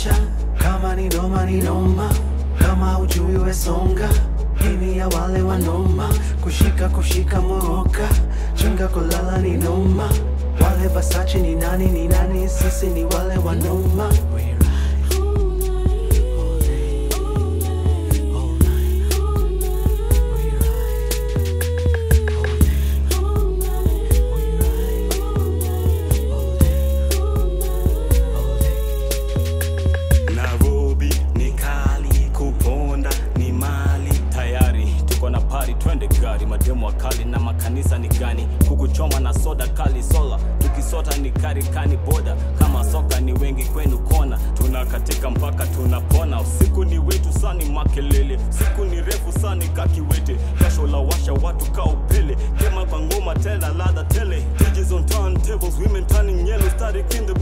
washa kama ni noma ni noma kama ujui wesonga hini ya wale wanoma kushika kushika moroka chinga kulala ni noma wale basachi ni nani ni nani sisi ni wale wanoma Nairobi ni kali, kuponda ni mali. Tayari tuko na pari, twende gari. Mademu wakali na makanisa ni gani? Kukuchoma na soda kali sola, tukisota ni karikani boda. Kama soka ni wengi kwenu kona, tunakatika mpaka tunapona. Usiku ni wetu sani makelele, siku ni refu sani kakiwete. Jasho la washa watu ka upele, kema kwa ngoma tena ladha tele. DJs on turntables, women turning yellow, static in the